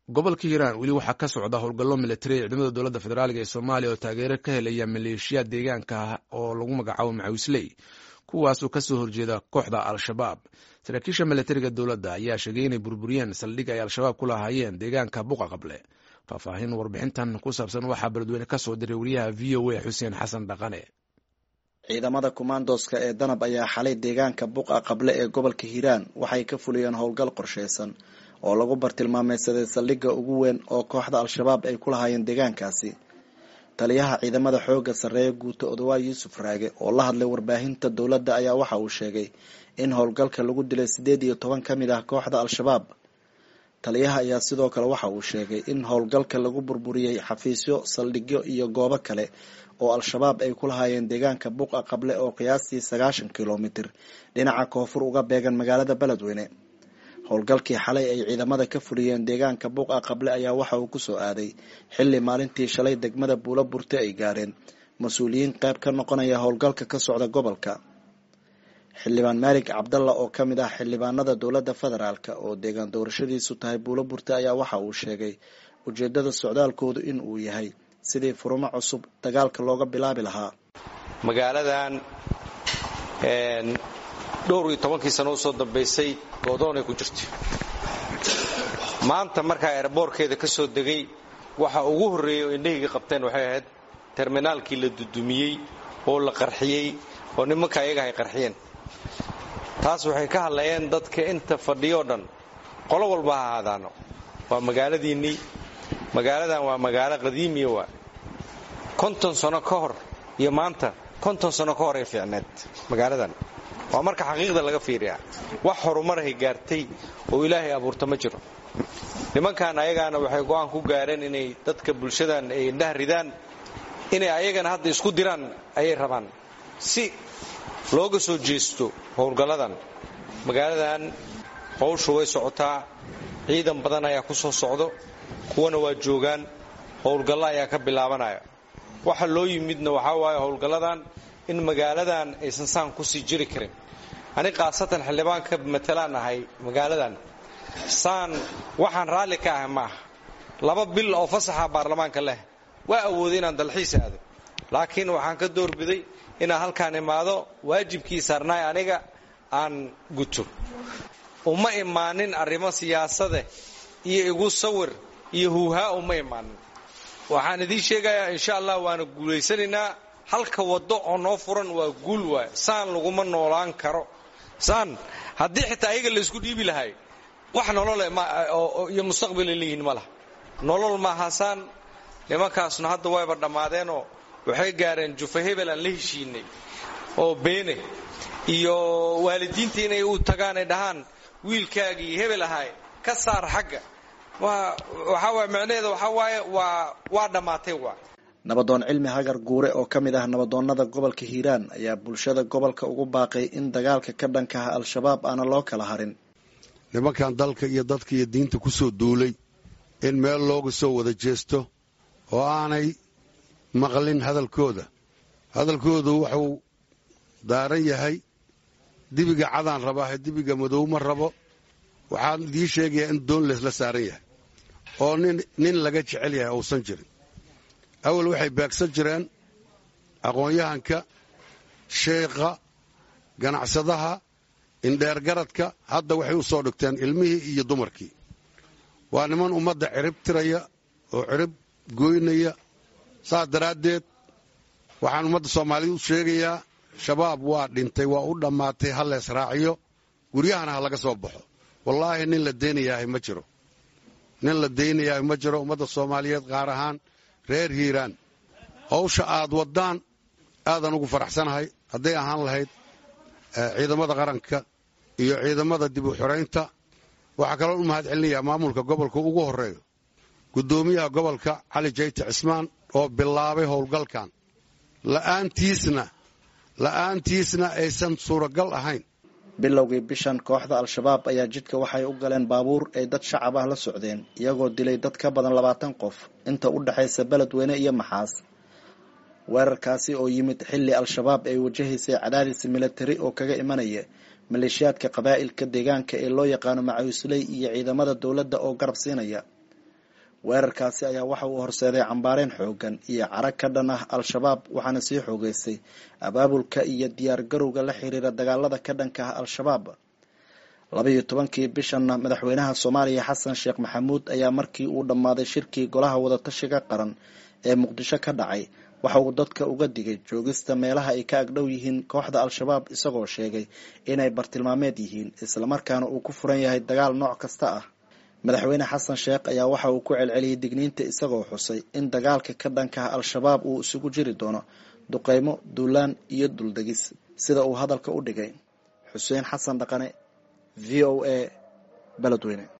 gobolka hiiraan weli waxaa ka socda howlgallo militari ee ciidamada dowladda federaaliga ee soomaaliya oo taageero ka helaya maleeshiyaad deegaanka oo lagu magacaabo macawisley kuwaasoo kasoo horjeeda kooxda al-shabaab saraakiisha militariga dowladda ayaa sheegay inay burburiyeen saldhig ay al-shabaab ku lahaayeen deegaanka buqa qable faahfaahin warbixintan ku saabsan waxaa beledweyne kasoo diray wariyaha v o a xuseen xasan dhaqane ciidamada kumaandoska ee danab ayaa xalay deegaanka buqa qable ee gobolka hiiraan waxay ka fuliyeen howlgal qorsheysan oo lagu bartilmaameysaday saldhigga ugu weyn oo kooxda al-shabaab ay ku lahaayeen deegaankaasi taliyaha ciidamada xooga sarreeya guuto odawaay yuusuf raage oo la hadlay warbaahinta dowladda ayaa waxa uu sheegay in howlgalka lagu dilay siddeed iyo toban ka mid ah kooxda al-shabaab taliyaha ayaa sidoo kale waxa uu sheegay in howlgalka lagu burburiyey xafiisyo saldhigyo iyo goobo kale oo al-shabaab ay ku lahaayeen deegaanka buqa qable oo qiyaastii sagaashan kilomitir dhinaca koonfur uga beegan magaalada beledweyne howlgalkii xalay ay ciidamada ka fuliyeen deegaanka buqa qable ayaa waxa uu kusoo aaday xilli maalintii shalay degmada buulo burte ay gaareen mas-uuliyiin qayb ka noqonaya howlgalka ka socda gobolka xildhibaan maalig cabdalla oo ka mid ah xildhibaanada dowladda federaalk oo deegaan doorashadiisu tahay buulo burte ayaa waxa uu sheegay ujeedada socdaalkoodu in uu yahay sidii furumo cusub dagaalka looga bilaabi lahaa magaaladan dhowr iyo tobankii sano usoo dambaysay goodoonay ku jirta maanta markaa eeraboorkeeda ka soo degay waxa ugu horreeyey oo indhahayga qabteen waxay ahayd terminaalkii la dudumiyey oo la qarxiyey oo nimanka ayaga ay qarxiyeen taas waxay ka hadlayeen dadka inta fadhiyoo dhan qolo walba ha ahaadaano waa magaaladiinnii magaaladan waa magaalo qadiimiya waa konton sano ka hor iyo maanta konton sano ka hor ay fiicneed magaaladan waa marka xaqiiqda laga fiiriyaa wax horumarahay gaartay oo ilaahay abuurta ma jiro nimankan ayagaana waxay go'aan ku gaareen inay dadka bulshadan ay indhaha ridaan inay ayagana hadda isku diraan ayay rabaan si looga soo jeesto howlgalladan magaaladan howshu way socotaa ciidan badan ayaa ku soo socdo kuwana waa joogaan howlgallo ayaa ka bilaabanaya waxa loo yimidna waxaa waaye howlgalladan in magaaladan aysan saan kusii jiri karin ani khaasatan xildhibaan ka matalaan ahay magaaladan saan waxaan raalli ka ahay ma aha laba bil oo fasaxa baarlamaanka leh waa awooday inaan dalxiis aado laakiin waxaan ka doorbiday inaan halkaan imaado waajibkii saarnaay aniga aan guto uma imaanin arrimo siyaasade iyo igu sawir iyo huuhaa uma imaanin waxaan idiin sheegayaa insha allah waana guulaysanaynaa halka waddo oo noo furan waa guul waay saan laguma noolaan karo saan haddii xitaa ayaga laysku dhiibi lahay wax nolole iyo mustaqbalay leeyihiin ma laha nolol maaha saan nimankaasna hadda wayba dhammaadeenoo waxay gaareen jufa hebel aan la heshiinay oo beene iyo waalidiinta inay u tagaan ay dhahaan wiilkaagii hebel ahay ka saar xagga waxaa waay macnaheeda waxaa waaye waa waa dhammaatay waa nabadoon cilmi hagar guure oo ka mid ah nabadoonnada gobolka hiiraan ayaa bulshada gobolka ugu baaqay in dagaalka ka dhanka ah al-shabaab aana loo kala harin nimankan dalka iyo dadka iyo diinta ku soo duulay in meel looga soo wada jeesto oo aanay maqlin hadalkooda hadalkoodu wuxuu daaran yahay dibiga cadaan rabaahe dibiga madow ma rabo waxaan idiin sheegayaa in doon leesla saaran yahay oo nin laga jecel yahay uusan jirin awal waxay beegsan jireen aqoon-yahanka sheekha ganacsadaha indheergaradka hadda waxay u soo dhigteen ilmihii iyo dumarkii waa niman ummadda cirib tiraya oo cirib gooynaya saas daraaddeed waxaan ummadda soomaaliyed u sheegayaa shabaab waa dhintay waa u dhammaatay ha lees raaciyo guryahana ha laga soo baxo wallaahi nin la daynayaahay ma jiro nin la daynayaahay ma jiro ummadda soomaaliyeed qaar ahaan reer hiiraan hawsha aad waddaan aadan ugu faraxsanahay hadday ahaan lahayd ciidamada qaranka iyo ciidamada dib u xoraynta waxaa kaloo u mahad celinayaa maamulka gobolka ugu horreeyo guddoomiyaha gobolka cali jayte cismaan oo bilaabay howlgalkan la'aantiisna la'aantiisna aysan suuragal ahayn bilowgii bishan kooxda al-shabaab ayaa jidka waxay u galeen baabuur ay dad shacab ah la socdeen iyagoo dilay dad ka badan labaatan qof inta u dhexaysa beledweyne iyo maxaas weerarkaasi oo yimid xilli al-shabaab ay wajahaysay cadaadis militari oo kaga imanaya maleeshiyaadka qabaa'ilka deegaanka ee loo yaqaano macawisley iyo ciidamada dowladda oo garab siinaya weerarkaasi ayaa waxa uu horseeday cambaareen xoogan iyo carag ka dhan ah al-shabaab waxaana sii xoogeystay abaabulka iyo diyaar garowga la xiriira dagaalada ka dhanka ah al-shabaab labaiyo tobankii bishanna madaxweynaha soomaaliya xasan sheekh maxamuud ayaa markii uu dhammaaday shirkii golaha wadatashiga qaran ee muqdisho ka dhacay waxa uu dadka uga digay joogista meelaha ay ka agdhow yihiin kooxda al-shabaab isagoo sheegay inay bartilmaameed yihiin islamarkaana uu ku furan yahay dagaal nooc kasta ah madaxweyne xasan sheekh ayaa waxa uu ku celceliyey digniinta isagoo xusay in dagaalka ka dhanka ah al-shabaab uu isugu jiri doono duqeymo duulaan iyo duldegis sida uu hadalka u dhigay xuseen xasan dhaqane v o a beledweyne